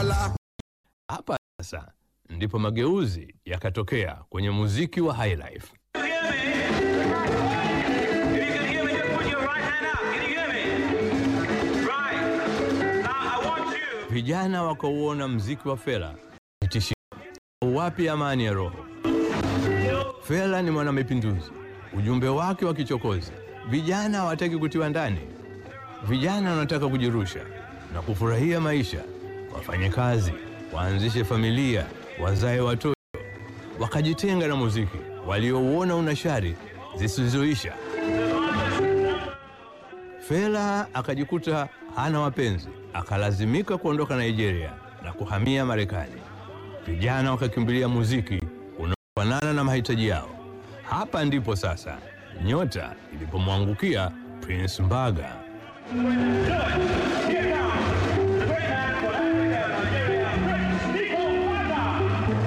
Mola. Hapa sasa ndipo mageuzi yakatokea kwenye muziki wa highlife. Can you hear me? If you can hear me, just put your right hand up. Can you hear me? Right. Now I want you. Vijana wakauona mziki wa Fela ni tishio. Wapi amani ya roho? Fela ni mwanamapinduzi, ujumbe wake wa kichokozi. Vijana hawataki kutiwa ndani, vijana wanataka kujirusha na kufurahia maisha, wafanye kazi, waanzishe familia, wazae watoto, wakajitenga na muziki waliouona una shari zisizoisha. Fela akajikuta hana wapenzi, akalazimika kuondoka Nigeria na kuhamia Marekani. Vijana wakakimbilia muziki unaofanana na mahitaji yao. Hapa ndipo sasa nyota ilipomwangukia Prince Mbaga.